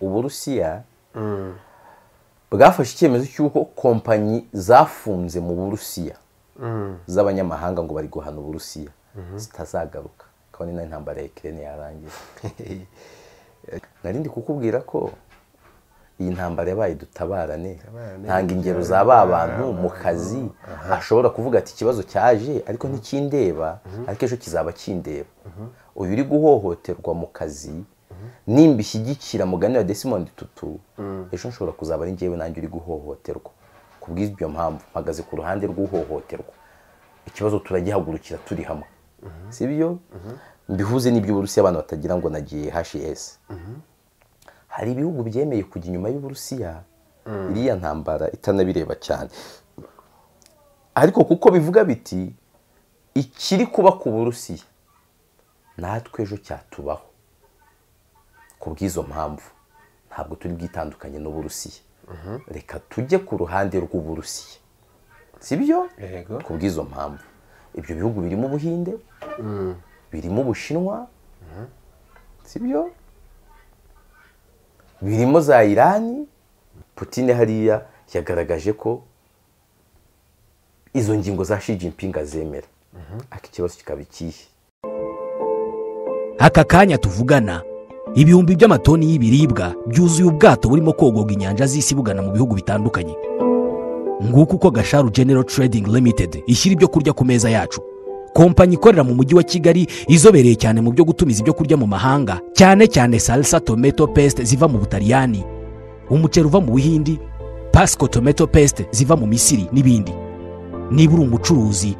uburusiya bwafashe icyemezo cy'uko kompanyi zafunze mu burusiya z'abanyamahanga ngo bari guhana uburusiya zitazagaruka kabone n'intambara ya kirene yarangiye narindi kukubwira ko iyi ntambara yabaye dutabarane ntanga ingero za ba bantu mu kazi ashobora kuvuga ati ikibazo cyaje ariko ntikindeba ariko ejo kizaba kindeba uyu uri guhohoterwa mu kazi nimba ishyigikira mugani wa desimond tutu ejo nshobora kuzaba ari njyewe nanjye uri guhohoterwa ku bw'ibyo mpamvu mpagaze ku ruhande rw'uhohoterwa ikibazo turagihagurukira turi hamwe si byo mbihuze n'iby'uburusiya abantu batagira ngo nagiye hs hari ibihugu byemeye kujya inyuma y'uburusiya iriya ntambara itanabireba cyane ariko kuko bivuga biti ikiri kuba ku burusiya natwe ejo cyatubaho ku bw'izo mpamvu ntabwo turi bwitandukanye n'uburusiya reka tujye ku ruhande rw'uburusiya si byo ku bw'izo mpamvu ibyo bihugu birimo ubuhinde birimo ubushinwa si byo birimo za irani Putin hariya yagaragaje ko izo ngingo za Xi Jinping azemera ariko ikibazo kikaba ikihe aka kanya tuvugana ibihumbi by'amatoni y'ibiribwa byuzuye ubwato burimo kogorwa inyanja z'isi bugana mu bihugu bitandukanye nguko uko gasharu genero trading limited ishyira ibyo kurya ku meza yacu kompanyi ikorera mu mujyi wa kigali izobereye cyane mu byo gutumiza ibyo kurya mu mahanga cyane cyane salsa tomato paste ziva mu butaliyani umuceri uva mu buhindi pasco tomato paste ziva mu misiri n'ibindi niba uri umucuruzi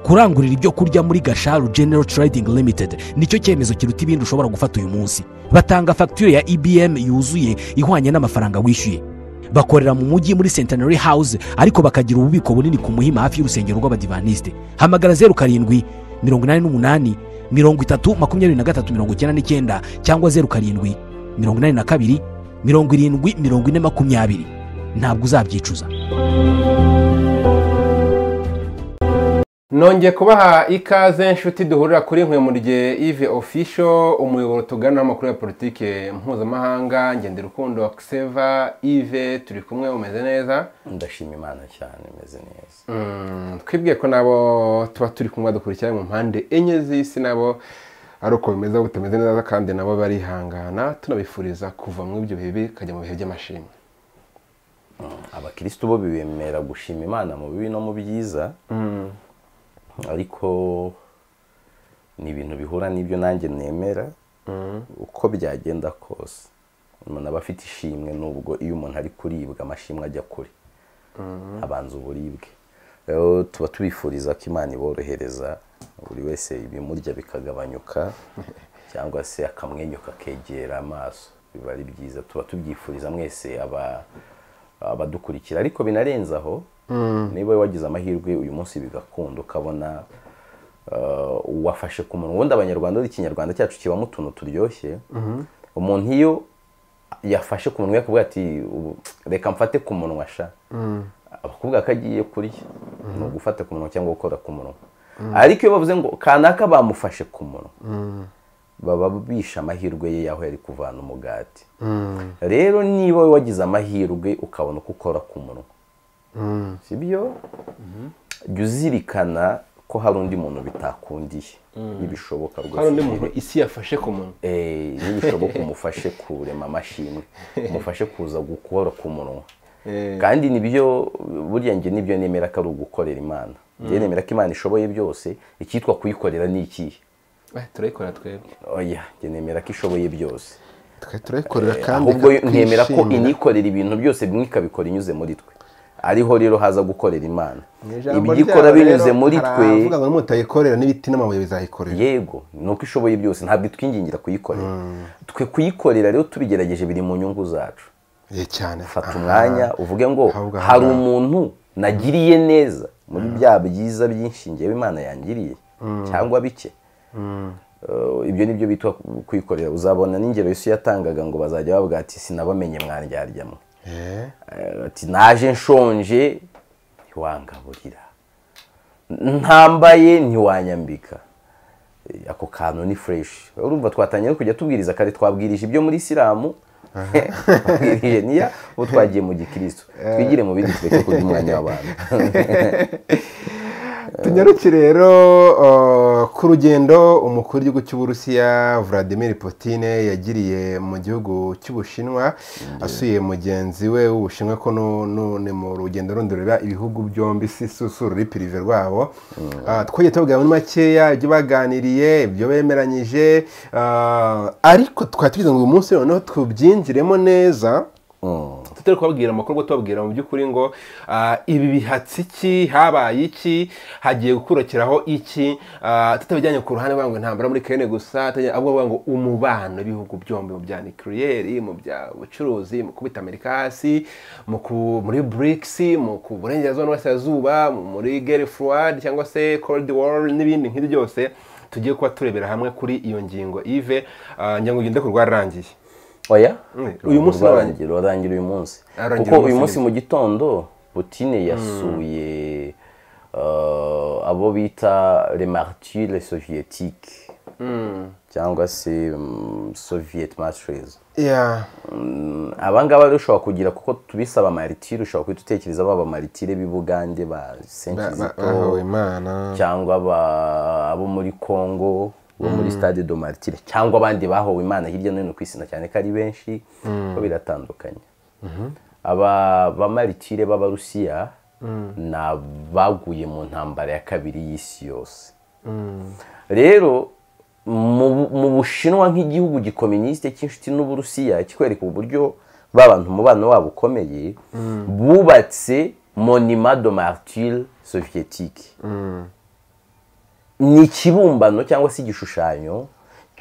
kurangurira ibyo kurya muri gasharu genero trading limited nicyo cyemezo kiruta ibindi ushobora gufata uyu munsi batanga fagitire ya ibm yuzuye ihwanye n'amafaranga wishyuye bakorera mu mujyi muri centenary house ariko bakagira ububiko bunini ku muhima hafi y'urusengero rw'abadivanisite hamagara zeru karindwi mirongo inani n'umunani mirongo itatu makumyabiri na gatatu mirongo icyenda n'icyenda cyangwa zeru karindwi mirongo inani na kabiri mirongo irindwi mirongo ine makumyabiri ntabwo uzabyicuza nongeye kubaha ikaze inshuti duhurira kuri nkwemurirye ive ofisho umuyoboro tugana amakuru ya politiki mpuzamahanga ngende rukundo akiseva ive turi kumwe umeze neza ndashima imana cyane imeze neza Mm, twibwiye ko nabo tuba turi kumwe dukurikira mu mpande enye z'isi nabo ari uko bimeze butameze neza kandi nabo barihangana tunabifuriza kuva muri ibyo bihe bibi kajya mu bihe by'amashimwe abakirisitu bo bemera gushima imana mu bibi no mu byiza ariko ni ibintu bihura n'ibyo nanjye nemera uko byagenda kose umuntu aba afite ishimwe nubwo iyo umuntu ari kuribwa amashimwe ajya kure abanza uburibwe rero tuba tubifuriza ko imana iborohereza buri wese ibimurya bikagabanyuka cyangwa se akamwenyu kakegera amaso biba ari byiza tuba tubyifuriza mwese aba- abadukurikira ariko binarenze aho niba wagize amahirwe uyu munsi bigakunda ukabona eh, uwafashe ku munwa ubundi abanyarwanda ari ikinyarwanda cyacu kibamo utuntu turyoshye umuntu iyo yafashe ku munwa yakavuga ati "Ubu, reka mfate ku munwa sha abakobwa ko agiye kurya ni ugufata ku munwa cyangwa gukora ku munwa ariko iyo bavuze ngo kanaka bamufashe ku munwa baba bishe amahirwe ye y'aho yari kuvana umugati rero niba wowe wagize amahirwe ukabona uko ukora ku munwa si byo jya uzirikana ko hari undi muntu bitakundiye nibishoboka hari undi ugire- muntu isi yafashe ku muntu Eh, nibishoboka umufashe kurema amashimwe umufashe kuza gukora ku munwa Eh. kandi nibyo burya njye nibyo nemera ko ari ugukorera imana njye nemera ko imana ishoboye byose icyitwa kuyikorera ni ikihe Eh, turayikora twebwe oya njye nemera ko ishoboye byose twe turayikorera kandi ahubwo nemera ko twishimira. inikorera ibintu byose bimwe ikabikora inyuze muri twe ariho rero haza gukorera imana Mu ijambo ibyo ikora ryabo binyuze rero, muri hari twe ahavuga ngo mutayikorera n'ibiti n'amabuye bizayikorera yego ni uko ishoboye byose ntabwo itwingingira kuyikorera twe kuyikorera rero tubigerageje biri mu nyungu zacu Eh, cyane fata Aha. umwanya uvuge ngo Ahubwo aha hari ngaha." umuntu nagiriye neza muri bya byiza byinshi njyewe imana yangiriye cyangwa bike Eh, ibyo nibyo bitwa kwikorera uzabona n'ingero yesu yatangaga ngo bazajya bavuga ati sinabamenye mwandyaryamu Eh, Eh, ati naje nshonje ntiwangaburira ntambaye ntiwanyambika Eh, ako kantu ni fureshi urumva twatangiye no kujya tubwiriza kare twabwirije ibyo muri isilamu twabwirije niya ubu twagiye mu gikirisitu twigire mu bindi tureke kurya umwanya w'abantu tunyaruke rero uh, ku rugendo umukuru w'igihugu cy'uburusiya vladimir Putin yagiriye mu gihugu cy'ubushinwa asuye mugenzi we w'ubushinwa ko nu- nu- ni mu rugendo rundurira ibihugu byombi si si- si ururi pirive rwabo Ah, twagiye tubabwira muri makeya ibyo baganiriye ibyo bemeranyije ah, ariko twari tugize ngo uyu munsi noneho tubyinjiremo neza tutari kubabwira amakuru ubwo tubabwira mu by'ukuri ngo ah, ibi bihatse iki habaye iki hagiye gukurikiraho iki ah, tutabijyanye ku ruhande bavuga ngo intambara muri kene gusa tutajyanye- ahubwo bavuga ngo umubano w'ibihugu byombi mu bya nikiriyeri mu bya bucuruzi mu kubita amerika hasi mu ku- muri brics mu ku burengerazuba n'uburasirazuba mu- muri gere fuwadi cyangwa se cold war n'ibindi nk'ibyo byose tugiye kuba turebera hamwe kuri iyo ngingo ive ah, ngira ngo ugende ku rwararangiye oya Mm, uyu munsi urarangira urarangira uyu munsi Urarangira kuko uyu uyu munsi munsi mu gitondo butine yasuye uh, abo bita le martire soviétique cyangwa se mm, soviet martyrs Yeah. abangaba rero ushobaba kugira kuko tubisaba amaritire ushobora guhita utekereza baba amaritire b'ibugande ba Ba- ba- senkizito bahawe imana cyangwa aba- abo muri congo bo muri stade do martire cyangwa abandi bahowe imana hirya no hino ku isi na cyane ko ari benshi ko biratandukanye aba bamaritire b'abarusiya ni abaguye mu ntambara ya kabiri y'isi yose rero mu mu bushinwa nk'igihugu gikominisite cy'inshuti n'uburusiya kikwereka uburyo babantu umubano wabo ukomeye bubatse monima de martyre soviétique ni ikibumbano cyangwa se igishushanyo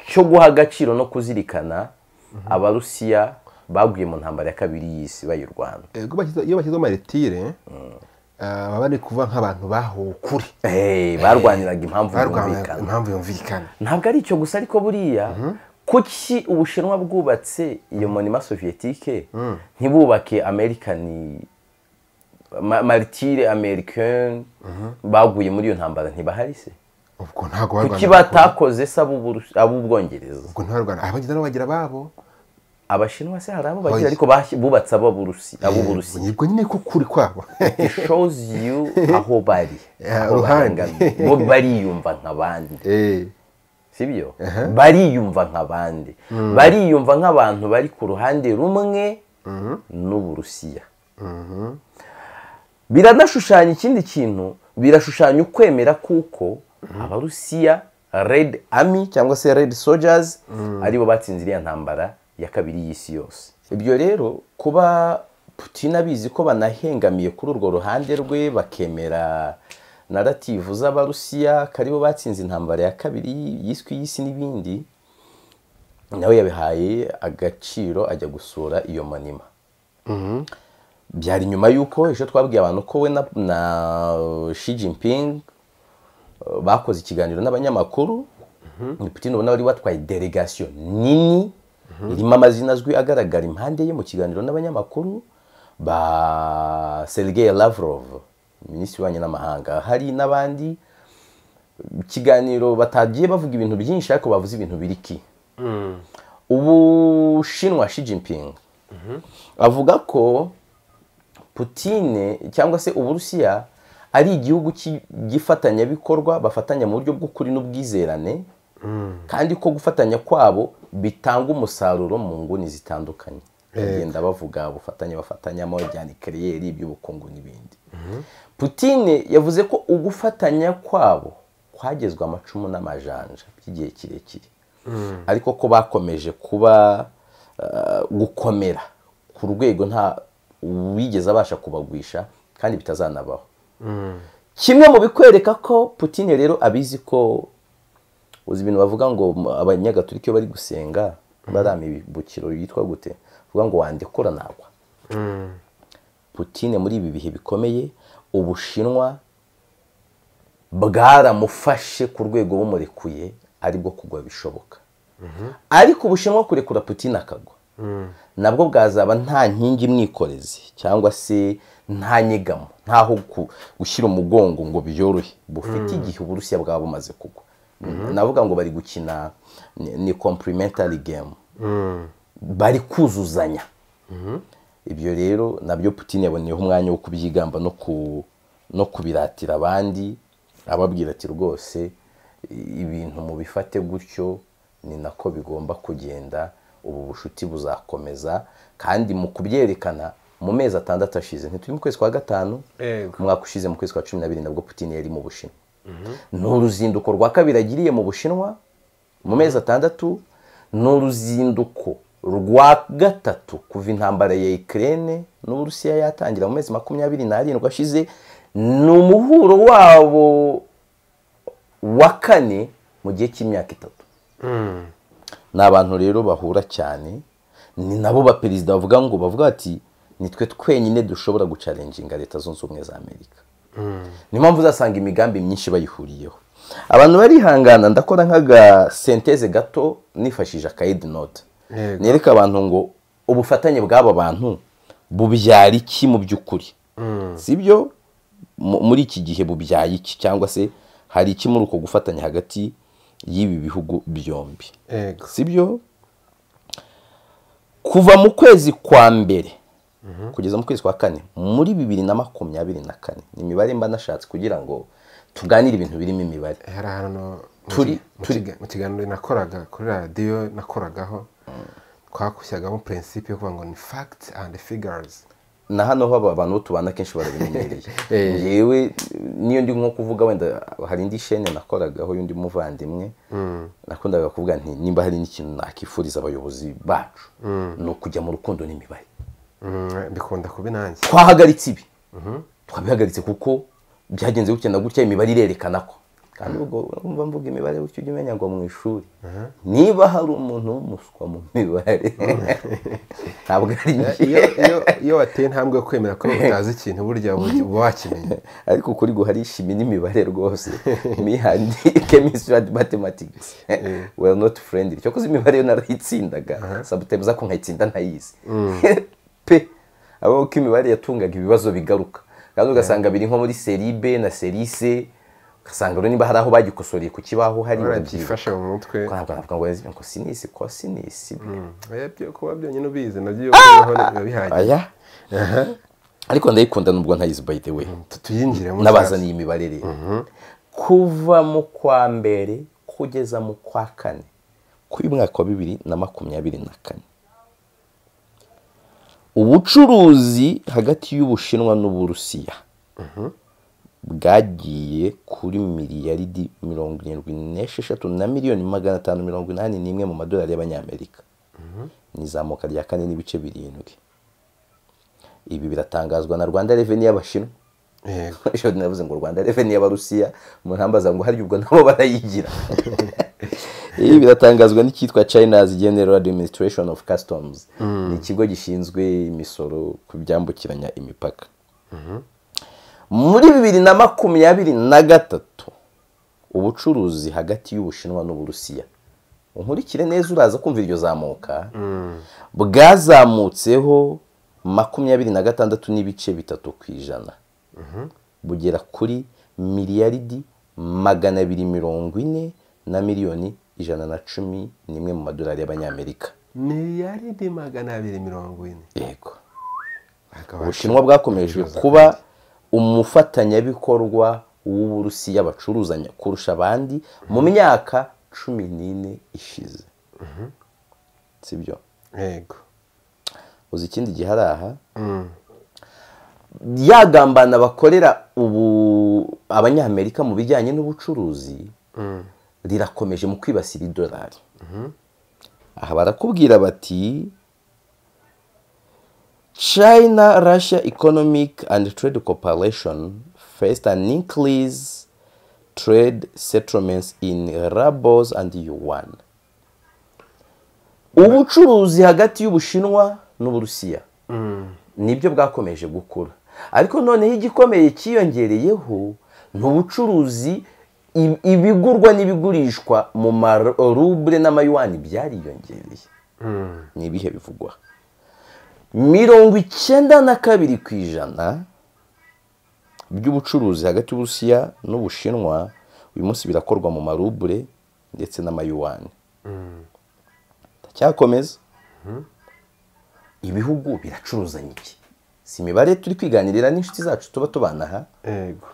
cyo guha agaciro no kuzirikana abarusiya baguye mu ntambara ya kabiri y'isi bayirwana Ego bashyize- iyo bashyizeho maritire ah, baba bari kuvuga nk'abantu bahowe ukuri Eh, barwaniraga impamvu barwanya yumvikana impamvu yumvikana ntabwo ari icyo gusa ariko buriya kuki ubushinwa bwubatse iyo monima sovietike ntibubake amerikani maritire amerikani baguye muri iyo ntambara ntibahari se ubwo ntabwo kuki barwanya batakoze se ab'Uburusi- ab'ubwongereza ubwo ntibarwanya abagize nabo bagira babo abashinwa se hari abo bagira Oya. ariko bahashyi- bubatse ab'Uburusi- ab'uburusiya ubwo nyine ko kuri kwabo it shows you aho bari Yeah, aho uruhande. barangamiye. bo bariyumva nk'abandi Eh, sibyo bariyumva nk'abandi bariyumva nk'abantu bari ku ruhande rumwe n'uburusiya biranashushanya ikindi kintu birashushanya ukwemera kuko abarusiya red army cyangwa se red soldiers aribo batsinze iriya ntambara ya kabiri y'isi yose ibyo rero kuba putin abizi ko banahengamiye kuri urwo ruhande rwe bakemera narativu z'abarusiya ko aribo batsinze intambara ya kabiri yiswe y'isi n'ibindi nawe yabihaye agaciro ajya gusura iyo manima byari nyuma y'uko ejo twabwiye abantu ko we na- na Xi Jinping uh, bakoze ikiganiro n'abanyamakuru ni Putin ubona wari watwaye delegation nini irimo amazina azwi agaragara impande ye mu kiganiro n'abanyamakuru ba Sergei Lavrov minisitiri w'ububanyi n'amahanga hari n'abandi ikiganiro batagiye bavuga ibintu byinshi ariko bavuze ibintu biriki ubushinwa Xi Jinping avuga ko Putine cyangwa se Uburusiya ari igihugu ki- gifatanyabikorwa bafatanya mu buryo bw'ukuri n'ubwizerane kandi ko gufatanya kwabo bitanga umusaruro mu nguni zitandukanye bagenda bavuga ubufatanye bafatanyamo bya nikeriyeri iby'ubukungu n'ibindi Putine yavuze ko ugufatanya kwabo kwagezwe amacumu n'amajanja by'igihe kirekire ariko ko bakomeje kuba eh, gukomera ku rwego nta wigeze abasha kubagwisha kandi bitazanabaho kimwe mu bikwereka ko Putin rero abizi ko uzi ibintu bavuga ngo m- abanyagatolika iyo bari gusenga barama ibibukiro yitwa gute bavuga ngo wandekura nagwa Putin muri ibi bihe bikomeye ubushinwa bwaramufashe ku rwego bumurekuye aribwo kugwa bishoboka ariko ubushinwa kurekura Putin akagwa nabwo bwazaba nta nkingi imwikoreze cyangwa se nta nyegamo ntaho ku- gushyira umugongo ngo byorohe bufite igihe uburusiya bwaba bumaze kugwa navuga ngo bari gukina ni- ni complimentary game bari kuzuzanya ibyo rero nabyo Putin yaboneyeho umwanya wo kubyigamba no ku no kubiratira abandi ababwira ati rwose ibintu mubifate gutyo ni nako bigomba kugenda ubu bushuti buzakomeza kandi mu kubyerekana mu mezi atandatu ashize ntituri mu kwezi kwa gatanu Yego. umwaka ushize mu kwezi kwa cumi na birindwi nabwo Putin yari mu bushinwa ni uruzinduko rwa kabiri agiriye mu bushinwa mu mezi atandatu ni uruzinduko rwa gatatu kuva intambara ya ikirere n'uburusiya yatangira mu mezi makumyabiri n'arindwi ashize ni umuhuro wabo wa kane mu gihe cy'imyaka itatu ni abantu rero bahura cyane ni nabo baperezida bavuga ngo bavuga bati nitwe twenyine dushobora gucarenjinga leta zunze ubumwe za amerika niyo mpamvu uzasanga imigambi myinshi bayihuriyeho abantu barihangana ndakora nk'agasenteze gato nifashishije akayidi note Yego. nereka abantu ngo ubufatanye bw'aba bantu bubyara iki mu by'ukuri sibyo Mu- muri iki gihe bubyaye iki cyangwa se hari iki muri uko gufatanya hagati y'ibi bihugu byombi Yego. sibyo kuva mu kwezi kwa mbere kugeza mu kwezi kwa kane muri bibiri na makumyabiri na kane ni imibare mba nashatse kugira ngo tuganire ibintu birimo imibare hari ahantu mu Turi- ki- mu kiga- mu kiganiro nakoraga kuri radiyo nakoragaho twakushyagamo purinsipe yo kuvuga ngo ni facts and figures na hano ho aba bantu bo tubana kenshi barabimenyereye Eh. yewe niyo ndi nko kuvuga wenda hari indi shene nakoragaho y'undi muvandimwe nakundaga kuvuga nti nimba hari n'ikintu nakifuriza abayobozi bacu ni ukujya mu rukundo n'imibare Mm, bikunda kuba inange twahagaritse ibi twabihagaritse kuko byagenze gutya na gutya imibare irerekana ko kandi ubwo umva mvuga imibare gutya ujya umenya ngo mu ishuri niba hari umuntu w'umuswa mu mibare ntabwo ari iyo njye iyo- iyo wateye intambwe yo kwemera ko utazi ikintu burya uba uba wakimenya ariko ukuri guharisha ibi n'imibare rwose mihandi chemistry and mathematics well not friendly cyo kuzi imibare yo narayitsindaga sabutemu za kunkayitsinda ntayizi pe abo ko imibare yatungaga ibibazo bigaruka kandi ugasanga biri nko muri seri B na seri C ugasanga rero niba hari aho bagikosoreye ku kibaho hari urabyibuka byifashe mu mutwe ntabwo navuga ngo yazibye ngo sinisi ko sinisi oya byo kuba byonyine ubizi nabyo iyo ubiyeho biba bihagije aya ariko ndayikunda nubwo ntayizi by the way Tu- tuyinjiremo n'abazaniye imibare rero kuva mu kwa mbere kugeza mu kwa kane kuri uyu mwaka wa bibiri na makumyabiri na kane ubucuruzi hagati y'ubushinwa n'uburusiya bwagiye kuri miliyaridi mirongo irindwi n'esheshatu na miliyoni magana atanu mirongo inani n'imwe mu madolari y'abanyamerika ni izamuka rya kane n'ibice birindwi ibi biratangazwa na rwanda reveni y'abashinwa Yego. ejo navuze ngo rwanda reveni y'abarusiya umuntu ambaza ngo hari ubwo nabo barayigira ibi biratangazwa n'icyitwa china's general administration of customs ni ikigo gishinzwe imisoro ku byambukiranya imipaka muri bibiri na makumyabiri na gatatu ubucuruzi hagati y'ubushinwa n'uburusiya unkurikire neza uraza kumva iryo zamuka bwazamutseho makumyabiri na gatandatu n'ibice bitatu ku ijana bugera kuri miliyaridi magana abiri mirongo ine na miliyoni ijana na cumi n'imwe mu madolari y'abanyamerika miliyaridi magana abiri mirongo ine yego Hakaba- ubushinwa bwakomeje kuba umufatanyabikorwa w'uburusiya bacuruzanya kurusha abandi mu myaka cumi n'ine ishize sibyo yego uzi ikindi gihari aha yagambana bakorera ubu abanyamerika mu bijyanye n'ubucuruzi rirakomeje mu kwibasira idolari aha barakubwira bati china russia economic and trade cooperation faced an increase trade settlements in rubles and yuan ubucuruzi hagati y'ubushinwa n'uburusiya nibyo bwakomeje gukura ariko noneho igikomeye cyiyongereyeho ni ubucuruzi i- ibigurwa n'ibigurishwa mu marubure n'amayuwani byariyongereye ni ibihe bivugwa mirongo icyenda na kabiri ku ijana by'ubucuruzi hagati y'uburusiya n'ubushinwa uyu munsi birakorwa mu marubure ndetse n'amayuwani cyakomeza ibihugu biracuruzanya iki si imibare turi kwiganirira n'inshuti zacu tuba tubana aha yego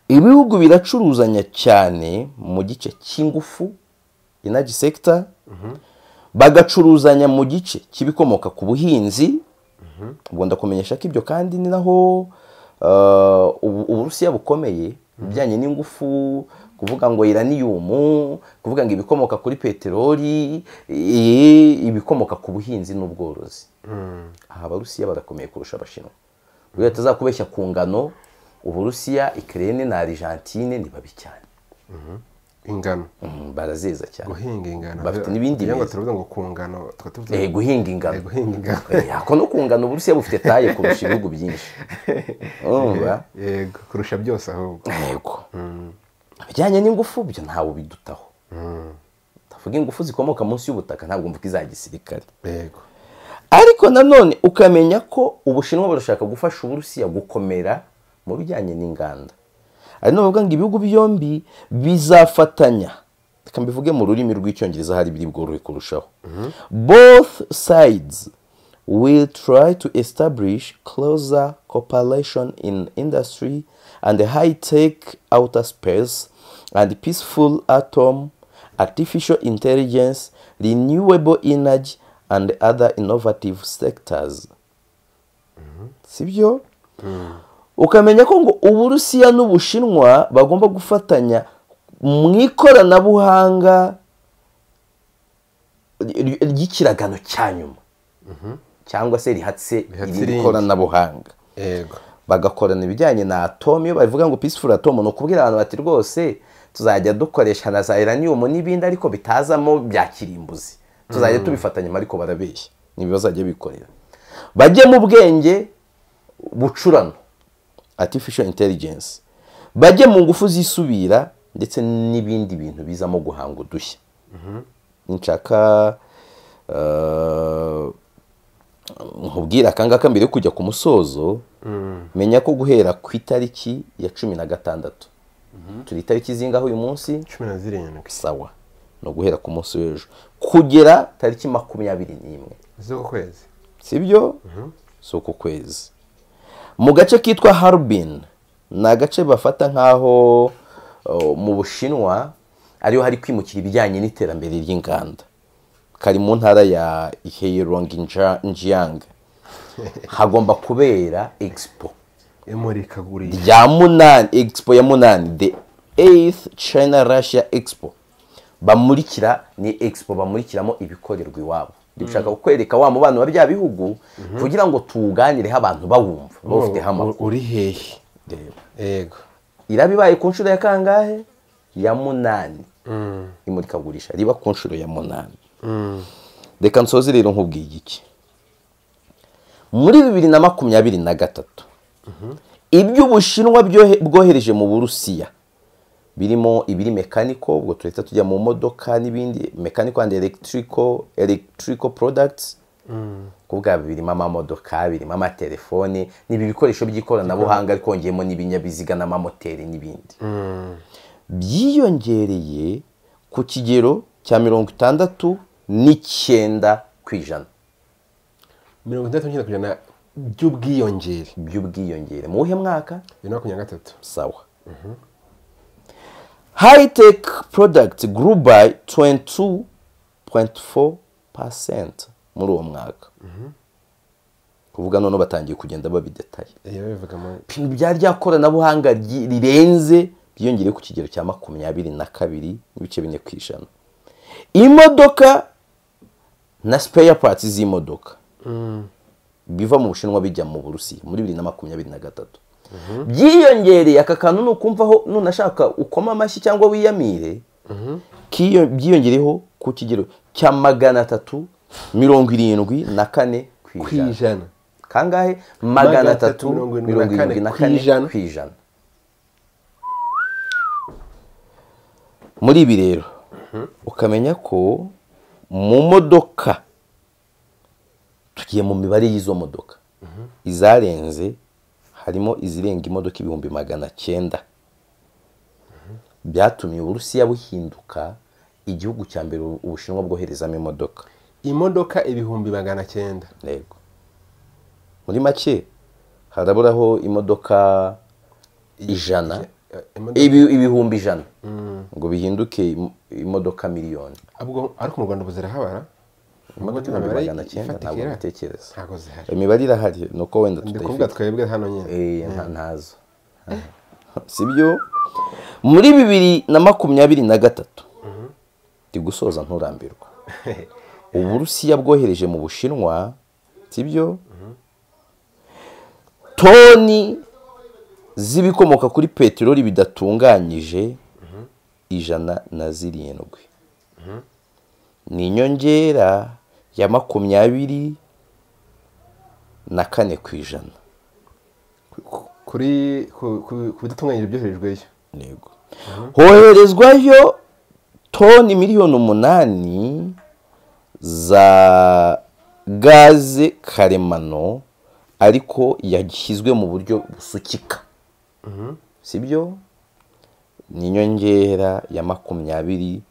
ibihugu biracuruzanya cyane mu gice cy'ingufu inaji sekita bagacuruzanya mu gice cy'ibikomoka ku buhinzi ubwo ndakumenyesha ko ibyo kandi ni naho eh, ubu- uburusiya bukomeye ibijyanye n'ingufu kuvuga ngo iraniyumu kuvuga ngo ibikomoka kuri peteroli eh, ibikomoka ku buhinzi n'ubworozi aha abarusiya barakomeye kurusha abashinwa rero tutazakubeshya ku ngano uburusiya ikirere na argentine ni babi cyane ingano Mm, barazeza cyane guhinga ingano bafite n'ibindi kugira ngo biza. turavuga ngo ku ngano tukaba tuvuze Eh, guhinga ingano Eh, guhinga ingano Eh, ako no ku ngano uburusiya bufite taye kurusha ibihugu byinshi urumva yego kurusha byose ahubwo yego ibijyanye n'ingufu byo ntawe ubidutaho ndavuga ingufu zikomoka munsi y'ubutaka ntabwo mvuga iza gisirikare yego ariko nanone ukamenya ko ubushinwa burashaka gufasha uburusiya gukomera mu bijyanye n'inganda ari navuga ngo ibihugu byombi bizafatanya reka mbivuge mu rurimi rw'icyongereza hari biri bworohe kurushaho both sides will try to establish closer cooperation in industry and high-tech outer space and peaceful atom artificial intelligence renewable energy and other innovative sectors sibyo ukamenya ko ngo uburusiya n'ubushinwa bagomba gufatanya mu ikoranabuhanga ry- ry'ikiragano cya nyuma cyangwa se rihatse Rihatse iri irindi. koranabuhanga yego bagakorana ibijyanye na atome iyo bavuga ngo peaceful atome ni ukubwira abantu bati rwose tuzajya dukoresha na za iranium n'ibindi ariko bitazamo bya kirimbuzi tuzajya tubifatanyamo ariko barabeshya nibi bazajya bikorera bajye mu bwenge bucurano artificial intelligence bajye mu ngufu zisubira ndetse n'ibindi bintu bizamo guhanga udushya nshaka eh, nkubwira akangaka mbere yo kujya ku musozo menya ko guhera ku itariki ya cumi na gatandatu turi itariki zingaho uyu munsi cumi na zirindwi sawa ni uguhera ku munsi w'ejo kugera tariki makumyabiri n'imwe z'uku kwezi sibyo si uku kwezi mu gace kitwa harubin ni agace bafata nk'aho uh, mu bushinwa ariho hari kwimukira ibijyanye n'iterambere ry'inganda kari mu ntara ya heilongjiang hagomba kubera expo imurikagurisha rya munani expo ya munani the eighth china russia expo bamurikira ni expo bamurikiramo ibikorerwa iwabo dushaka kukwereka wa mubano wa bya bihugu kugira ngo tuwuganireho abantu bawumva bawufiteho amakuru uri hehe Reba. yego iraba ibaye ku nshuro ya kangahe ya munani imurikagurisha riba ku nshuro ya munani reka nsoze rero nkubwiye iki muri bibiri na makumyabiri na gatatu ibyo ubushinwa byohe- bwohereje mu burusiya birimo ibiri mekaniko ubwo tuhita tujya mu modoka n'ibindi mekaniko and electrical electrical products kuvuga birimo amamodoka birimo amatelefoni n'ibi bikoresho by'ikoranabuhanga ariko hongeyemo n'ibinyabiziga n'amamoteri n'ibindi byiyongereye ku kigero cya mirongo itandatu n'icyenda ku ijana mirongo itandatu n'icyenda ku ijana by'ubwiyongere by'ubwiyongere mu wuhe mwaka bibiri na makumyabiri na gatatu sawa high tech product grew by 22.4% muri uwo mwaka kuvuga none batangiye kugenda babidetaye iyo bivuga mu- ibintu bya rya koranabuhanga ryi- rirenze byiyongereye ku kigero cya makumyabiri na kabiri n'ibice bine ku ijana imodoka na spare parts z'imodoka biva mu bushinwa bijya mu burusiya muri bibiri na makumyabiri na gatatu byiyongereye aka kantu ni ukumvaho nunashaka ukoma amashyi cyangwa wiyamire kiyo- byiyongereyeho ku kigero cya magana atatu mirongo irindwi na kane ku ku ijana ijana kangahe magana atatu mirongo irindwi na mirongo irindwi na kane kane kw'ijana. ku ijana muri ibi rero ukamenya ko mu modoka tugiye mu mibare y'izo modoka izarenze harimo izirenga imodoka ibihumbi magana cyenda byatumye uburusiya buhinduka igihugu cya mbere ubushinwa bwoherezamo imodoka imodoka ibihumbi magana cyenda yego muri make haraburaho imodoka ijana imodoka- ibi- ibihumbi ijana ngo bihinduke im- imodoka miliyoni Ubwo- ariko mu rwanda ubu zirahabara imodoka Imodoka ibihumbi imibare magana cyenda ntabwo ifatika mbitekereza ntabwo zihari imibare irahari ni uko wenda ndi kuvuga tutayifite twebwe hano nyine Eh, nta- ntazo sibyo muri bibiri na makumyabiri na gatatu ndi gusoza nturambirwa uburusiya bwohereje mu bushinwa sibyo toni z'ibikomoka kuri peteroli bidatunganyije ijana na zirindwi ni inyongera ya makumyabiri na kane ku ijana kuri ku- ku- ku bidatunganyije byoherejweyo yego hoherezwayo toni miliyoni umunani za gaze karemano ariko yashyizwe mu buryo busukika sibyo ni inyongera ya makumyabiri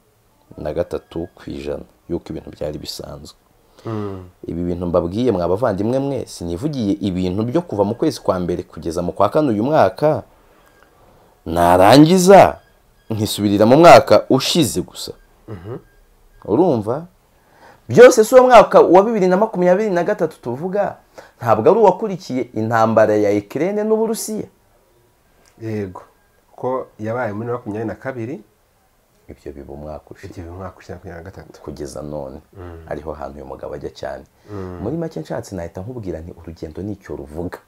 na gatatu ku ijana y'uko ibintu byari bisanzwe ibi bintu mbabwiye mwa bavandimwe mwe sinivugiye ibintu byo kuva mu kwezi kwa mbere kugeza mu kwa kane uyu mwaka narangiza nkisubirira mu mwaka ushize gusa urumva byose si uwo mwaka wa bibiri na makumyabiri na gatatu tuvuga ntabwo ari uwakurikiye intambara ya ikirere n'uburusiya yego ko yabaye muri makumyabiri na kabiri ibyo biba umwaka ushize igihe umwaka ushize makumyabiri na gatatu kugeza none ariho hantu uyu mugabo ajya cyane muri make nshatse nahita nkubwira nti urugendo nicyo ruvuga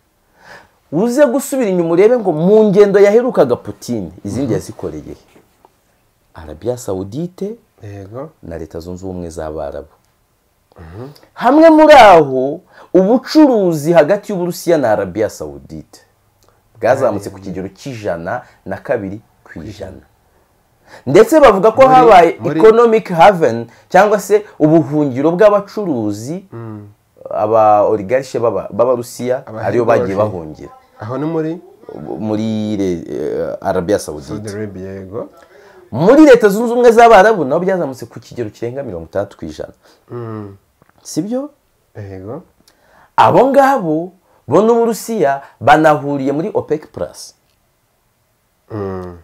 uze gusubira inyuma urebe ngo mu ngendo yaherukaga putine izindi yazikoreye he? arabiya sawudite yego na leta zunze ubumwe z'abarabu hamwe muri aho ubucuruzi hagati y'uburusiya na arabiya sawudite bwazamutse ku kigero cy'ijana na kabiri ku ijana ndetse bavuga ko habaye muri- economic haven cyangwa se ubuhungiro bw'abacuruzi aba oligarche b'aba- b'abarusiya Aba- ariyo bagiye b'abarusiya. bahungira aho ni muri muri re- eh, arabiya sawudite saudi arabia yego muri leta zunze ubumwe z'abarabu nabo byazamutse ku kigero kirenga mirongo itandatu ku ijana sibyo yego abo ngabo bo n'uburusiya banahuriye muri opec plus Mm.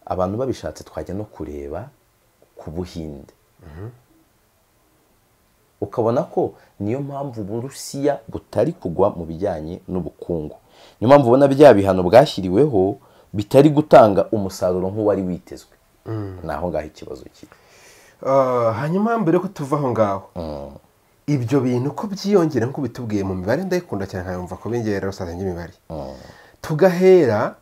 abantu babishatse twajya no kureba ku buhinde ukabona ko niyo mpamvu uburusiya butari kugwa mu bijyanye n'ubukungu niyo mpamvu ubona bya bihano bwashyiriweho bitari gutanga umusaruro nk'uwari witezwe ni aho ngaho ikibazo kiri Ah, hanyuma mbere yuko tuva aho ngaho ibyo bintu ko byiyongera nk'uko bitubwiye mu mibare ndayikunda cyane nkayumva ko bingera rusange imibare tugahera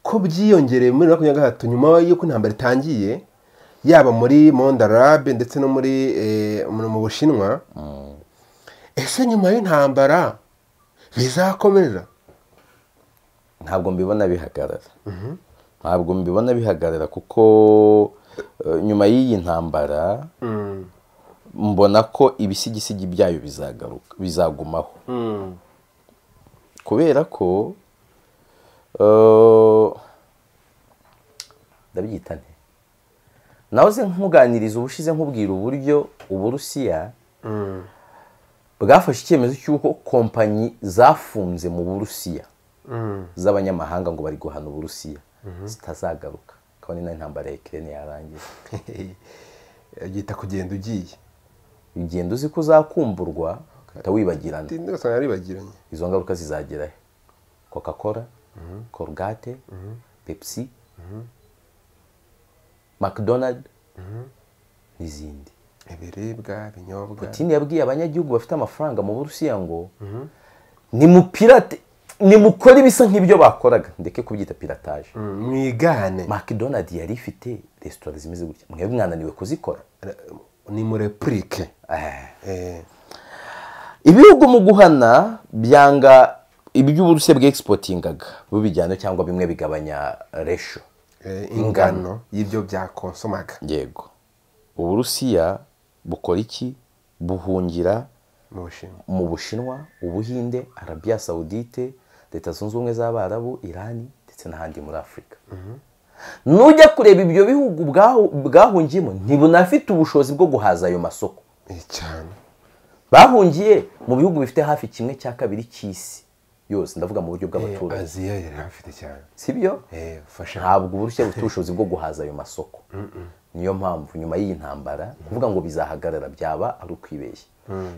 ko byiyongereye muri makumyabiri na gatatu nyuma y'uko intambara itangiye yaba muri mondarabe ndetse no muri eh, mu mu bushinwa ese nyuma y'intambara bizakomeza ntabwo mbibona bihagarara ntabwo mbibona bihagarara kuko eh, nyuma y'iyi ntambara mbona ko ibisigisigi byayo bizagaruka bizagumaho kubera ko eh, ndabyita nte nawe uze nkuganiriza ubushize nkubwira uburyo uburusiya bwafashe icyemezo cy'uko kompanyi zafunze mu burusiya z'abanyamahanga ngo bari guhana uburusiya zitazagaruka kabone na intambara ya ikirere yarangiye byita kugenda ugiye ugenda uzi ko uzakumburwa ugahita wibagirana Ndi- ndasanga yaribagiranye izo ngaruka zizagera he coca cola corgate pepsi mcdonald n'izindi ibiribwa ibinyobwa tini yabwiye abanyagihugu bafite amafaranga mu burusiya ngo nimupirate nimukore ibisa nk'ibyo bakoraga ndeke kubyita pirataje Mm, mwigane mcdonald yari ifite resitora zimeze gutya mwebwe mwananiwe kuzikora ni muri purike Eh. Eh, ibihugu mu guhana byanga iby'uburusiya bwexpotingaga bubijyana cyangwa bimwe bigabanya resho eh, ingano y'ibyo byakonsomaga yego uburusiya bukora iki buhungira mu bushinwa mu bushinwa ubuhinde arabiya sawudite leta zunze ubumwe z'abarabu irani ndetse n'ahandi muri afurika nujya kureba ibyo bihugu bwahu- bwahungiyemo ntibunafite ubushobozi bwo guhaza ayo masoko Eh, cyane bahungiye mu bihugu bifite hafi kimwe cya kabiri cy'isi yose ndavuga mu buryo bw'abaturage aziya yari hafite cyane si byo Eh, fasha ntabwo uburusiya bufite ubushobozi bwo guhaza ayo masoko niyo mpamvu nyuma y'iyi ntambara kuvuga ngo bizahagarara byaba ari ukwibeshya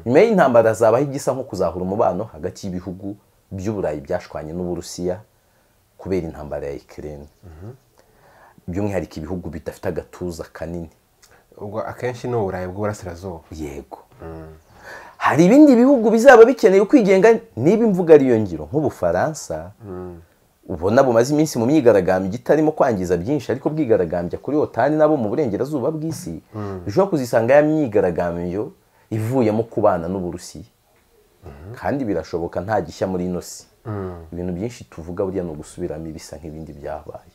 nyuma y'iyi ntambara hazabaho igisa nko kuzahura umubano hagati y'ibihugu by'uburayi byashwanye n'uburusiya kubera intambara ya ikirere by'umwihariko ibihugu bidafite agatuza kanini ubwo akenshi ni uburayi bw'uburasirazuba yego hari ibindi bihugu bizaba bikeneye kwigenga niba imvugo ariyo ngiro nk'ubufaransa ubona bumaze iminsi mu myigaragambyo itarimo kwangiza byinshi ariko bwigaragambya kuri otani nabo mu burengerazuba bw'isi bishobora kuzisanga ya myigaragambyo ivuyemo kubana n'uburusiya kandi birashoboka nta gishya muri ino si ibintu byinshi tuvuga buriya ni ugusubiramo ibisa nk'ibindi byabaye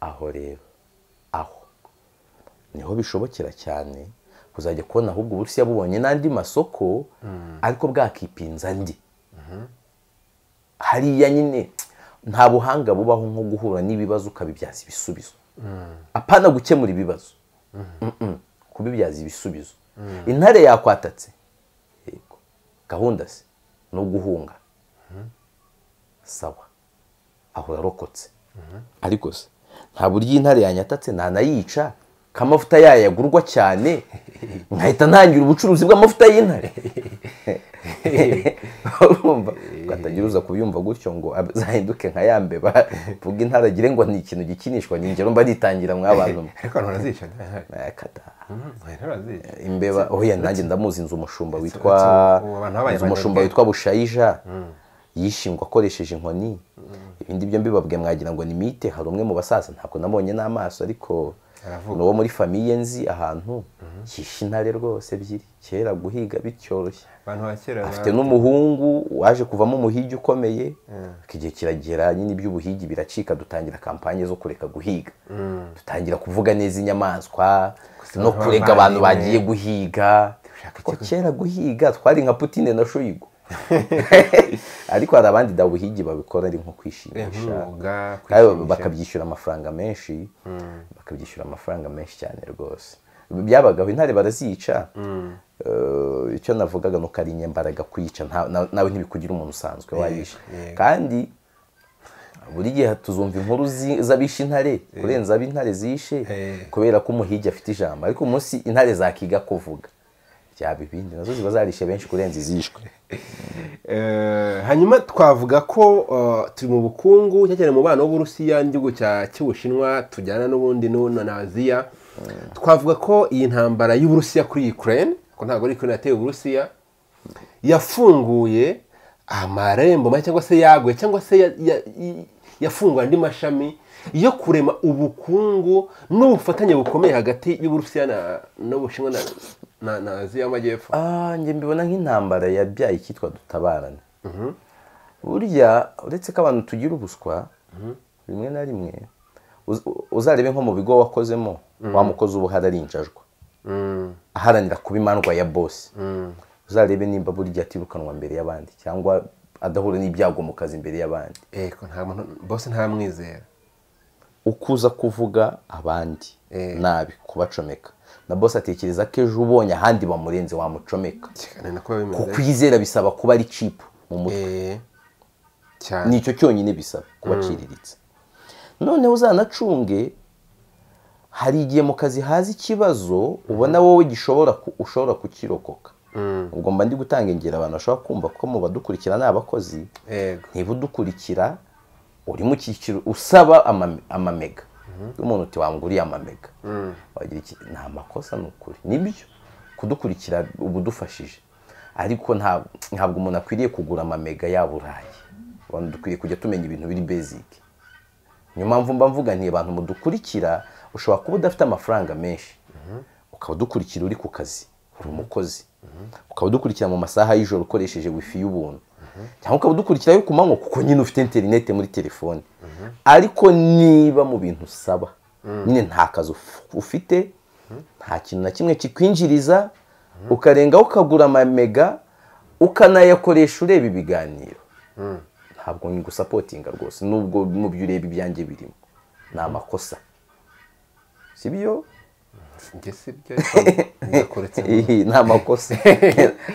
aho rero aho niho bishobokera cyane kuzajya kubona ahubwo uburusiya bubonye n'andi masoko ariko bwakipinza andi hariya nyine nta buhanga bubaho nko guhura n'ibibazo ukabibyaza ibisubizo apana gukemura ibibazo Mm-mm. kubibyaza ibisubizo intare yakwatatse yego gahunda se ni uguhunga sawa aho yarokotse ariko se nta buryo intare yanyatatse ntanayica k'amavuta yayo yagurwa cyane nkahita ntangira ubucuruzi bw'amavuta y'intare urumva ukatagira uza kubyumva gutyo ngo azahinduke nka ya mbeba vuga intare agire ngo ni ikintu gikinishwa ni ingero mba nitangira mw'abantu mwe ariko abantu barazica da, intare. Eh, kadaha. Mm, intare barazica imbeba oya nanjye ndamuzi inzu umushumba witwa uretse ubu abantu babaye inzu umushumba abanyabwenge. witwa bushayija yishingwa akoresheje inkoni ibindi byo mbibabwiye mwagira ngo ni mite hari umwe mu basaza ntabwo nabonye n'amaso ariko Aravuga. ni uwo muri famiye nzi ahantu yishe intare rwose ebyiri kera guhiga bicyoroshye abantu ba kera afite n'umuhungu waje kuvamo umuhigi ukomeye ariko igihe kiragera nyine iby'ubuhigi biracika dutangira kampanye zo kureka guhiga dutangira kuvuga neza inyamaswa no abantu kurega bavandimwe. abantu bagiye guhiga Dushaka ko kera guhiga twari nka putine na shoyigo ariko hari abandi da buhigi babikora ari nko kwishimisha nk'umwuga Kandi kwishimisha. bakabyishyura amafaranga menshi bakabyishyura amafaranga menshi cyane rwose byabagaho intare barazica Eh, icyo navugaga ni uko ari inyembaraga kuyica nta- na- nawe ntibikugira umuntu usanzwe wayisha yego. kandi buri gihe tuzumva inkuru zi- z'abisha intare kurenza ab'intare zishe Eh. kubera ko umuhigi afite ijambo ariko umunsi intare zakiga kuvuga byaba ibindi nazo ziba zarishe benshi kurenza izishwe Eh, hanyuma twavuga ko eh, turi mu bukungu cyane cyane mu bana b'uburusiya n'igihugu cya- cy'ubushinwa tujyana n'ubundi n'u- na aziya twavuga ko iyi ntambara y'uburusiya kuri ukraine ko ntabwo ari ukraine yateye uburusiya yafunguye amarembo ma- cyangwa se yaguye cyangwa se ya- ya- i- yafunguye andi mashami yo kurema ubukungu n'ubufatanye bukomeye hagati y'uburusiya na- n'ubushinwa na, na, na aziya y'amajyepfo Ah, njye mbibona nk'intambara yabyaye icyitwa dutabarane burya uretse ko abantu tugira ubuswa rimwe na rimwe uz- uzarebe nko mu bigo wakozemo wa mukozi uba uhari arinjajwa Mm, aharanira kuba imandwa ya bosi mm. uzarebe nimba burya atirukanwa mbere y'abandi cyangwa adahura n'ibyago mu kazi imbere y'abandi eko nta muntu bose ntamwizera ukuza kuvuga abandi Eh. nabi kubacomeka na bosi atekereza ko ejo ubonye ahandi bamurenze wamucomeka cyane kuba bimeze kukwizera bisaba kuba ari cipu mu mutwe Eh, ni cyane icyo cyonyine bisaba kubaciriritse noneho uzanacunge hari igihe mu kazi haza ikibazo ubona wowe gishobora ku- ushobora kukirokoka ubwo mba ndi gutanga ingero abantu bashobora kumva ko mu badukurikira ni abakozi ego niba udukurikira uri mu cyiciro usaba ama- amamega umuntu uti wanguriye amamega wagira iki ni amakosa ni ukuri nibyo kudukurikira uba udufashije ariko nta- ntabwo umuntu akwiriye kugura amamega yaba uraye abantu dukwiriye kujya tumenya ibintu biri basic niyo mpamvu mba mvuga nti abantu mudukurikira ushobora kuba udafite amafaranga menshi ukaba udukurikira uri ku kazi uri umukozi ukaba udukurikira mu masaha y'ijoro ukoresheje wifi y'ubuntu cyangwa ukaba udukurikira yo ku manywa kuko nyine ufite interinete muri telefone ariko niba mu bintu usaba nyine nta kazi uf- ufite nta kintu na kimwe kikwinjiriza ukarengaho ukagura amamega ukanayakoresha ureba ibiganiro ntabwo ngusapotinga rwose nubwo mu byo ureba ibyanjye birimo ni amakosa si byo njye si byo ariko ndakuretse ngo- nta makosa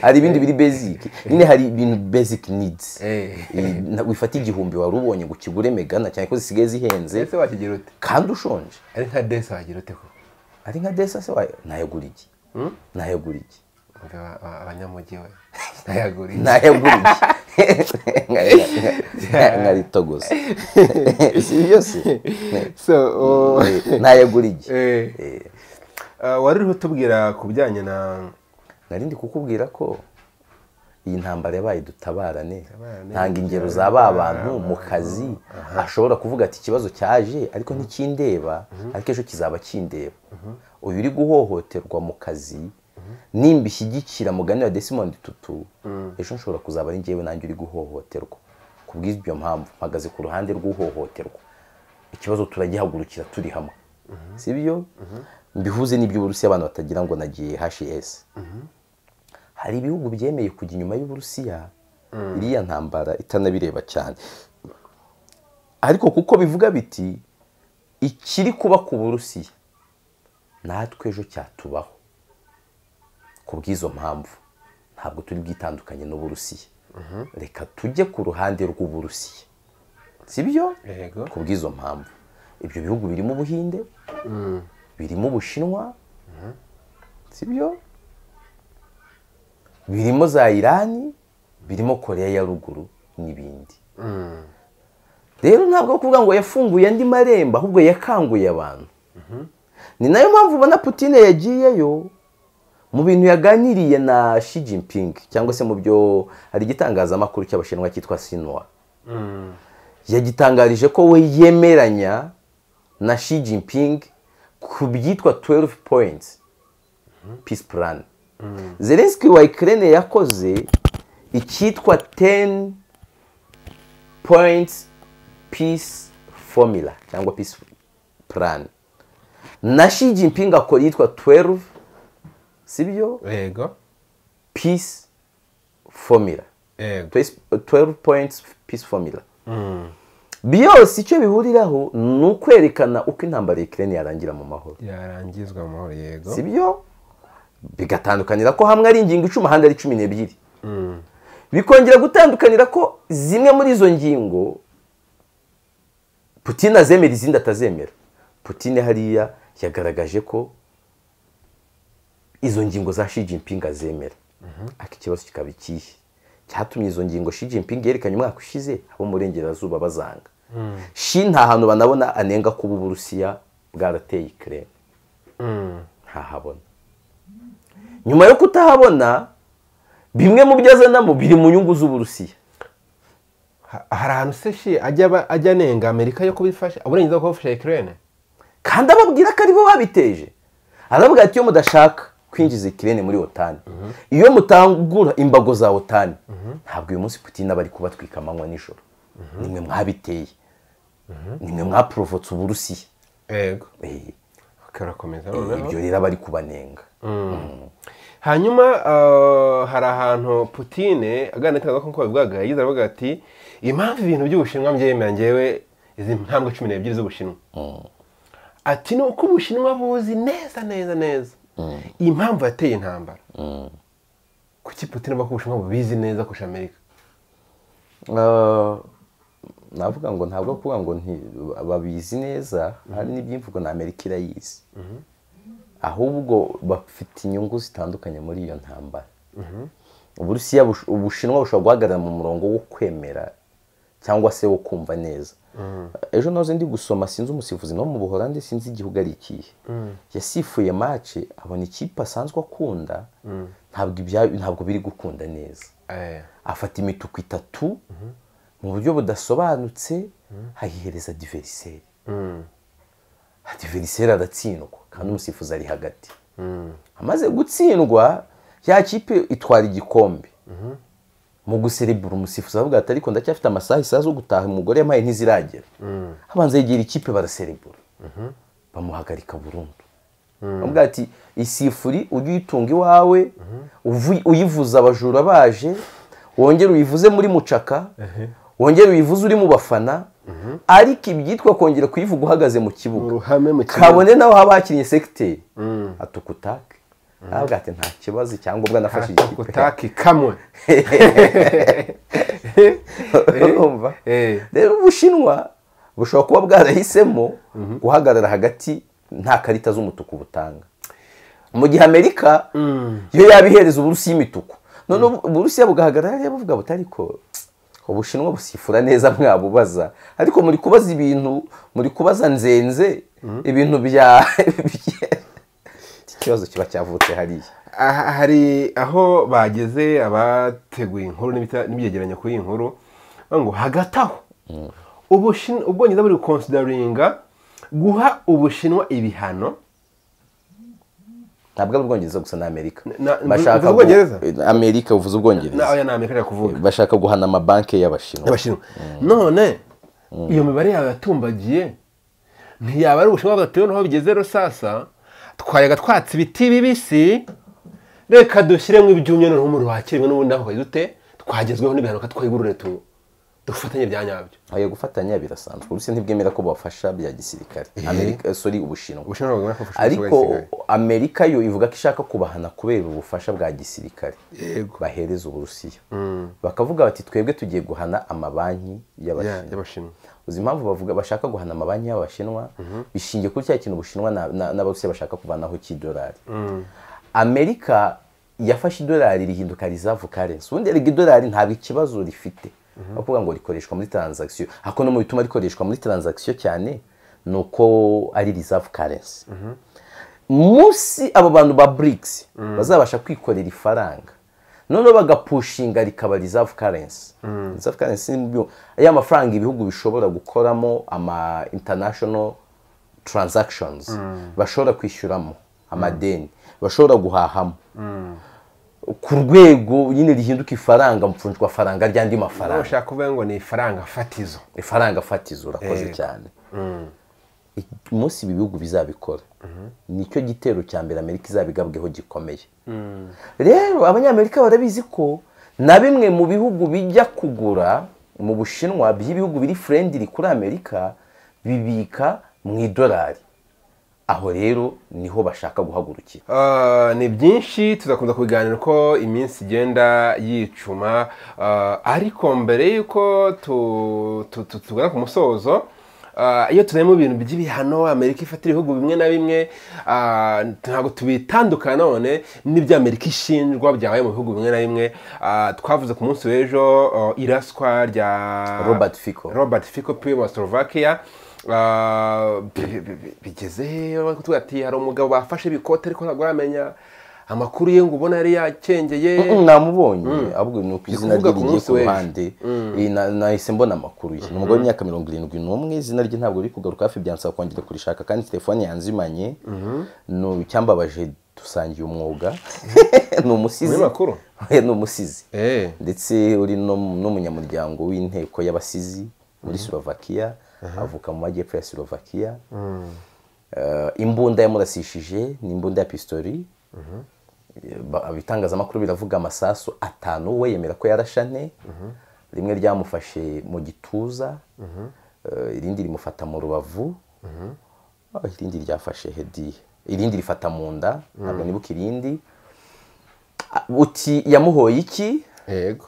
hari ibindi biri basic nyine hari ibintu basic needs Eh. Eh, na- wifata igihumbi wari ubonye ngo ukigure megana cyane ko zisigaye zihenze ese wakigira ute kandi ushonje ari nka desi wagira ute ko ari nka desa se wayo nayagura iki nayagura iki Umva aba- aba- abanyamujyi we ntayaguriye nayagura iki nkaritogoza si byose so uh, nayagura iki eh, uh, wari uriho utubwira ku bijyanye na nari ndi kukubwira ko iyi ntambara yabaye dutabarane Dutabarane. ntanga ingero za ba bantu mu kazi ashobora kuvuga ati ikibazo cyaje ariko ntikindeba ariko ejo kizaba kindeba uyu uri guhohoterwa mu kazi nimba ishyigikira mugani wa desimond tutu ejo nshobora kuzaba ari njyewe nanjye uri guhohoterwa ku bw'ibyo mpamvu mpagaze ku ruhande rw'uhohoterwa ikibazo turagihagurukira turi hamwe sibyo mbihuze n'iby'uburusiya abantu batagira ngo nagiye hs hari ibihugu byemeye kujya inyuma y'uburusiya iriya ntambara itanabireba cyane ariko kuko bivuga biti ikiri kuba ku burusiya natwe ejo cyatubaho ku bw'izo mpamvu ntabwo turi bwitandukanye n'uburusiya reka tujye ku ruhande rw'uburusiya si byo yego ku bw'izo mpamvu ibyo bihugu birimo ubuhinde birimo ubushinwa si byo birimo za irani birimo koreya ya ruguru n'ibindi rero ntabwo ari ukuvuga ngo yafunguye andi marembo ahubwo yakanguye abantu ni nayo mpamvu ubona putine yagiyeyo mu bintu yaganiriye na Xi Jinping cyangwa se mu byo hari igitangazamakuru cy'abashinwa cyitwa sinwa yagitangarije ko we yemeranya na Xi Jinping ku byitwa 12 points peace plan zelenski wa ikirere yakoze icyitwa 10 points peace formula cyangwa peace plan na Xi Jinping akora iyitwa 12 sibyo yego peace formula yego 12 points peace formula byose icyo bihuriraho ni ukwerekana uko intambara y'ikirere yarangira mu mahoro yarangizwa mu mahoro yego si byo bigatandukanira ko hamwe ari ingingo icumi ahandi ari cumi n'ebyiri bikongera gutandukanira ko zimwe muri izo ngingo putine azemera izindi atazemera putine hariya yagaragaje ko izo ngingo za Xi Jinping azemera ariko ikibazo kikaba ikihe cyatumye izo ngingo Xi Jinping yerekanye umwaka ushize abo mu burengerazuba bazanga Xi nta hantu banabona anenga kuba uburusiya bwarateye ikirere ntahabona nyuma yo kutahabona bimwe mu byo azanamo biri mu nyungu z'uburusiya Ha- hari ahantu se shi ajya aba- ajya anenga amerika yo kubifasha uburenganzira bwo gufasha ikirere kandi ababwira ko aribo babiteje aravuga ati iyo mudashaka kwinjiza ikirere muri otani iyo mutangura imbago za otani ntabwo uyu munsi putin aba ari kubatwika amanywa nijoro nimwe mwabiteye nimwe mwaporovotse uburusiya yego Eh, bakarakomeza noneho ibyo rero aba ari kubanenga hanyuma uh, hari ahantu putine aganira n'itangazo nk'uko babivugaga yagize aravuga ati impamvu ibintu by'ubushinwa mbyemera ngewe izi ntambwe cumi n'ebyiri z'ubushinwa ati ni uko ubushinwa buzi neza neza neza impamvu yateye intambara kuki putine avuga ko ubushinwa bubizi neza kurusha amerika Ah, navuga ngo ntabwo ari kuvuga ngo nti- babizi neza hari n'iby'imvugo na amerika irayizi ahubwo bafite inyungu zitandukanye muri iyo ntambara uburusiya bush- ubushinwa bushobora guhagarara mu murongo wo kwemera cyangwa se wo kumva neza ejo nahoze ndi gusoma sinzi umusifuzi no mu buholandi sinzi igihugu ari ikihe yasifuye mace abona ikipe asanzwe akunda ntabwo ibya- ntabwo biri gukunda neza Eh, afata imituku itatu mu buryo budasobanutse ayihereza diveriseri diveriseri aratsindwa kandi umusifuzi ari hagati amaze gutsindwa ya kipe itwara igikombe mu guserebura umusifuzi aravuga ati ariko ndacyafite amasaha isaha zo gutaha umugore yampaye ntiziragera abanza yegera ikipe baraserebura bamuhagarika burundu bavuga ati isifuri ujye uyitunga iwawe uvu- uyivuza abajura baje wongere uyivuze muri mucaka wongere uyivuze uri mu bafana ariko ibyitwa kongera kuyivuga uhagaze mu kibuga uruhame mu kibuga kabone nawe haba hakinnye sekiteri atukutake ntabwo ati nta kibazo icyangombwa nafashe igikipe utaki kamwe urumva Eh. rero ubushinwa bushobora kuba bwarahisemo guhagarara hagati nta karita z'umutuku butanga mu gihe amerika yo yaba ihereza uburusiya imituku none uburusiya bugahagarara rero buvuga buti ariko ubushinwa busifura neza mwabubaza ariko muri kubaza ibintu muri kubaza nzenze ibintu bya iki kibazo kiba cyavutse hariya Aha- hari aho bageze abateguye inkuru n'ibita- n'ibyegeranyo kuri iyi nkuru bavuga ngo hagati aho Ubushin- ubwongereza buri gukonsidaringa guha ubushinwa ibihano ntabwo ari ubwongereza gusa n'amerika na- bashaka uvuze Ubwongereza? gu- amerika uvuze ubwongereza nawe ni amerika ari kuvuga bashaka guhana amabanki y'abashinwa abashinwa none iyo mibare yawe yatumbagiye ntiyaba ari ubushinwa bwatewe n'aho bigeze rero sasa twarega twatse ibiti bibisi reka dushyiremo ibyumye noneho umuriro wakirwe n'ubundi aho dute twagezweho n'ibihanuka twigurure tu dufatanye bya nyabyo ayo gufatanya birasanzwe uburusiya ntibwemera ko bubafasha bya gisirikare amerika sorry ubushinwa ubushinwa bwawe bwafashe ariko amerika yo ivuga ko ishaka kubahana kubera ubufasha bwa gisirikare bahereza uburusiya bakavuga bati twebwe tugiye guhana amabanki y'abashinwa y'abashinwa uzi impamvu bavuga bashaka guhana amabanki y'abashinwa bishingiye kuri cya kintu ubushinwa na- na- n'abarusiya bashaka kuvanaho cy'idolari amerika yafashe idolari rihinduka reserve currency ubundi erega idolari ntabwo ikibazo rifite aho kuvuga ngo rikoreshwa muri transaction ariko no mu bituma rikoreshwa muri transaction cyane ni uko ari reserve currency munsi abo bantu ba BRICS bazabasha kwikorera ifaranga noneho bagapushinga rikaba reserve currency reserve currency ni mu byo- ya mafaranga ibihugu bishobora gukoramo ama international transactions bashobora kwishyuramo amadeni bashobora guhahamo ku rwego nyine rihinduka ifaranga mfunjwa faranga ry'andi mafaranga bashaka kuvuga ngo ni ifaranga fatizo ifaranga fatizo urakoze Yego. cyane I- umunsi ibi bihugu bizabikora nicyo gitero cya mbere amerika izabigabweho gikomeye rero abanyamerika barabizi ko na bimwe mu bihugu bijya kugura mu bushinwa by'ibihugu biri furendiri kuri amerika bibika mu idolari aho rero niho bashaka guhagurukira Ah, ni byinshi tuzakomeza kubiganira uko iminsi igenda yicuma Ah, ariko mbere y'uko tu- tu- tu- tugana ku musozo ah, iyo tureba mu bintu by'ibihano amerika ifatira ibihugu bimwe na bimwe ah, ntabwo tubitandukana none n'ibyo amerika ishinjwa byabaye mu bihugu bimwe na bimwe Ah, twavuze ku munsi w'ejo ah, iraswa rya Robert Fico. robert fico piwe wa slovakia Ah, bi- bi- bi- bigeze hehe bari kutubwira ati hari umugabo bafashe ibikote ariko ntabwo aramenya amakuru ye ngo ubona yari yakengeye namubonye ahubwo ni ku izina rye kuvuga ku rigiye munsi ku w'ejo. ruhande Eh, na- nahise mbona amakuru ye ni umugore w'imyaka mirongo irindwi n'umwe izina rye ntabwo riri kugaruka hafi byansaba kongera kurishaka kandi telefone yanzimanye Nu- icyambabaje dusangiye umwuga ni umusizi Muri makuru? Eh, ni umusizi Eh. ndetse uri no- n'umunyamuryango w'inteko y'abasizi muri slovakia avuka mu majyepfo ya slovakia Eh, imbunda yamurasishije ni imbunda ya pistori ba- ibitangazamakuru biravuga amasasu atanu we yemera ko yarashane rimwe ryamufashe mu gituza eh, irindi rimufata mu rubavu Ah, irindi ryafashe hediye irindi rifata mu nda ntabwo nibuka irindi Ah, uti yamuhoye iki yego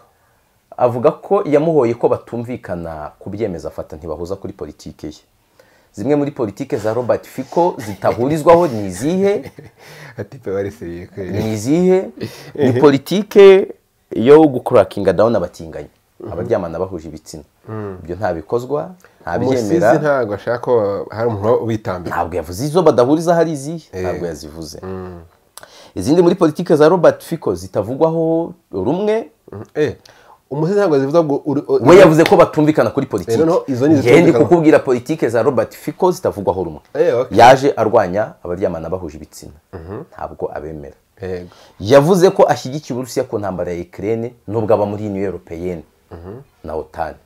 avuga ko yamuhoye ko batumvikana ku byemezo afata ntibahuza kuri politike ye zimwe muri politike za robert fico zitahurizwaho ni izihe atipe barisiriye kweli ni izihe ni politike yo gukurakinga dawuni abatinganyi abaryamana bahuje ibitsina ibyo ntabikozwa umusizi ntabyemera ntabwo ashaka ko hari umuntu ubitambira ntabwo yavuze izo badahuriza hari izihe ntabwo yazivuze izindi muri politike za robert fico zitavugwaho rumwe Eh, umusizi ntabwo zivuga ngo uri- uri- we yavuze ko batumvikana kuri politiki Eh, noneho izo ni njyewe ndi izitumvikana. kukubwira politiki za robert fico zitavugwaho rumwe Eh, okay. yaje arwanya abaryamana bahuje ibitsina ntabwo abemera yego yavuze ko ashyigikiye uburusiya ku ntambara ya ikirere nubwo aba muri uniyo europeyene na otani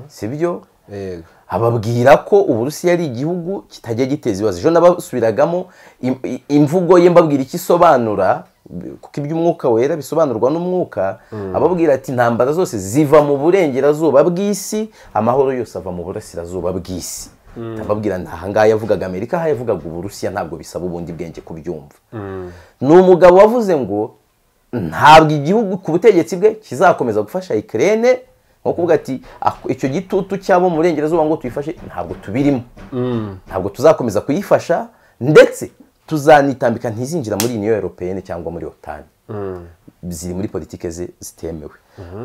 si byo yego ababwira ko uburusiya ari igihugu kitajya giteza ibibazo ejo nabasubiragamo im- i- imvugo ye mbabwira icyo isobanura b- kuko iby'umwuka wera bisobanurwa n'umwuka ababwira ati intambara zose ziva mu burengerazuba bw'isi amahoro yose ava mu burasirazuba bw'isi ndababwira nti ahangaha yavugaga amerika aha yavugaga uburusiya ntabwo bisaba ubundi bwenge kubyumva ni umugabo wavuze ngo ntabwo igihugu ku butegetsi bwe kizakomeza gufasha ikirere nko kuvuga ati "Ako- icyo gitutu cy'abo mu burengerazuba ngo tuyifashe ntabwo tubirimo ntabwo tuzakomeza kuyifasha ndetse tuzanitambika ntizinjira muri uniyo europeyene cyangwa muri otani ziri muri politike ze zitemewe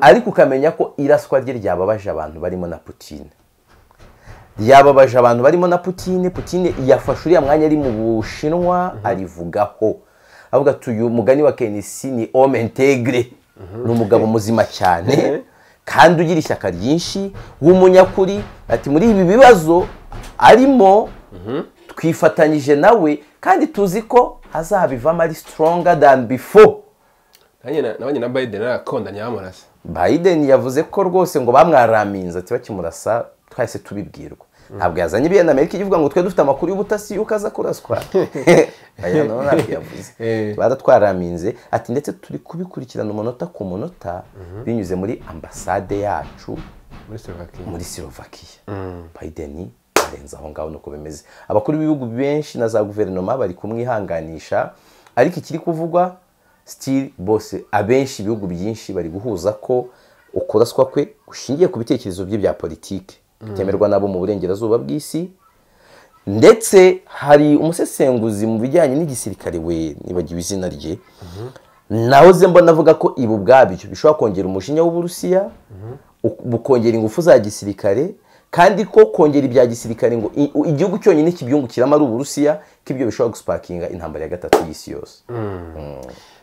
ariko ukamenya ko iraswa rye ryababaje abantu barimo na putine ryababaje abantu barimo na putine putine yafashe uriya mwanya ari mu bushinwa arivugaho avuga ati uyu mugani wa kenisi ni homme integre ni umugabo muzima cyane kandi ugira ishyaka ryinshi w'umunyakuri ati muri ibi bibazo arimo twifatanyije nawe kandi tuzi ko azabivamo ari stronger than before nanjye na- nabanye na biden arakondanye bamurasa Biden yavuze ko rwose ngo bamwaraminze ati bakimurasa twahise tubibwirwa ntabwo yazanye ibintu amerika ivuga ngo twe dufite amakuru y'ubutasi yuko aza kuraswa aya nawe ntabwo yavuze Eh. baratwaraminze ati ndetse turi kubikurikirana umunota ku munota binyuze muri ambasade yacu muri slovakia muri silovakiya biden arenze aho ngaho nuko bimeze abakuru b'ibihugu benshi na za guverinoma bari kumwihanganisha ariko ikiri kuvugwa sitiri bose abenshi ibihugu byinshi bari guhuza ko ukuraswa kwe gushingiye ku bitekerezo bye bya politiki bitemerwa nabo mu burengerazuba bw'isi ndetse hari umusesenguzi mu bijyanye n'igisirikare we nibagiwe izina rye naho ze mbona avuga ko ibi ubwabyo bishobora kongera umujinya w'uburusiya uk- bukongera ingufu za gisirikare kandi ko kongera ibya gisirikare ngo i- u- igihugu cyonyine kibyungukiramo ari uburusiya ko ibyo bishobora gusipakinga intambara ya gatatu y'isi yose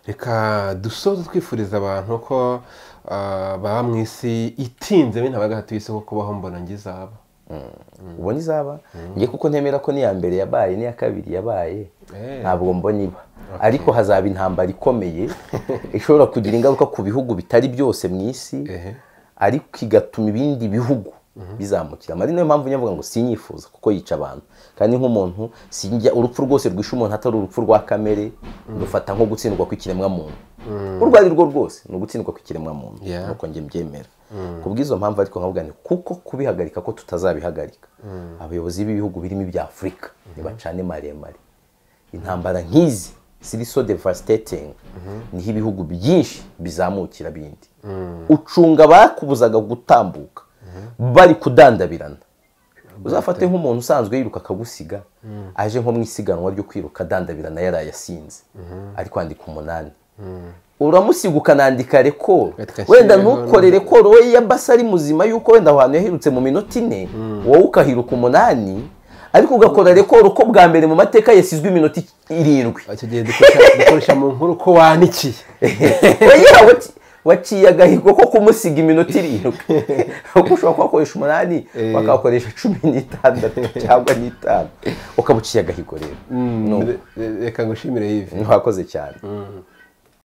reka dusoze twifuriza abantu ko ah, baba mu isi itinze bino abagahatu y'isi ko kubaho mbona ngo izaba ubona izaba nge kuko ntemera ko n'iya mbere yabaye n'iya kabiri yabaye ntabwo mbona iba ariko hazaba intambara ikomeye ishobora kugira ingaruka ku bihugu bitari byose mu isi ariko igatuma ibindi bihugu bizamukira ari nayo mpamvu njya mvuga ngo sinyifuza kuko yica abantu kandi nk'umuntu sinjya urupfu rwose rwishe umuntu atari urupfu rwa kamere rufata nko gutsindwa kw'ikiremwamuntu urwo ari rwo rwose ni ugutsindwa kw'ikiremwamuntu Yeah. nuko njye mbyemera ku bw'izo mpamvu ariko nkavuga ni kuko kubihagarika ko tutazabihagarika abayobozi b'ibihugu birimo ibya afurika ntibacane maremare intambara nk'izi ziri so devastating niho ibihugu byinshi bizamukira bindi ucunga bakubuzaga gutambuka bari kudandabirana uzafate nk'umuntu usanzwe yiruka akagusiga aje nko mu isiganwa ryo kwiruka adandabirana yaraye asinze ari kwandika umunani uramusiga ukanandika rekoro Gatwa wenda shyiraho ntukore n'undi. rekoro we ya basa ari muzima yuko wenda aho hantu yahirutse mu minota ine wowe ukahiruka umunani ariko ugakora rekoro ko bwa mbere mu mateka yasizwe iminota irindwi icyo gihe dukoresha- dukoresha mu nkuru ko wanikiye oya wati- waciye agahigo ko kumusiga iminota irindwi kuko ushobora kuhakoresha umunani bakahakoresha cumi n'itandatu cyangwa n'itanu ukaba uciye agahigo rero Ni uko. Re- reka ngushimire yivi ntiwakoze cyane